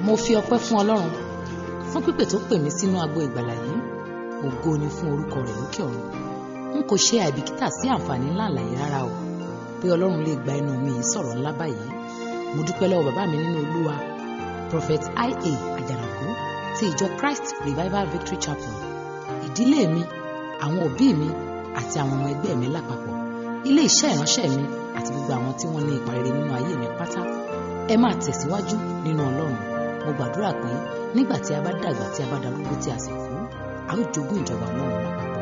mo fi ọpẹ́ fún ọlọ́run fún pípè tó pè mí sínú agbo ìgbàlà yìí ògo ni fún orúkọ rẹ̀ lókè ọ̀run n kò ṣe àìbìkítà sí àǹfààní ńlá àlàyé rárá o pé ọlọ́run lè gba ẹnu mi yìí sọ̀rọ̀ ńlá báyìí mo dúpẹ́ lọ́wọ́ bàbá mi nínú olúwa prophet ia àjànàkú ti ìjọ christ revival victory chapel ìdílé mi àwọn òbí mi àti àwọn ọmọ ẹgbẹ́ mi lápapọ̀ ilé iṣẹ́ ìránṣẹ́ mi àti gbogbo àwọn tí wọ́n ní ipa rere nínú ayé mi pátá ẹ máa tẹ̀síwájú nínú ọlọ́run mo gbàdúrà pé nígbà tí a bá dàgbà tí a bá darúgbó tí a sì kú a ó jogún ìjọba ọlọ́run lápapọ̀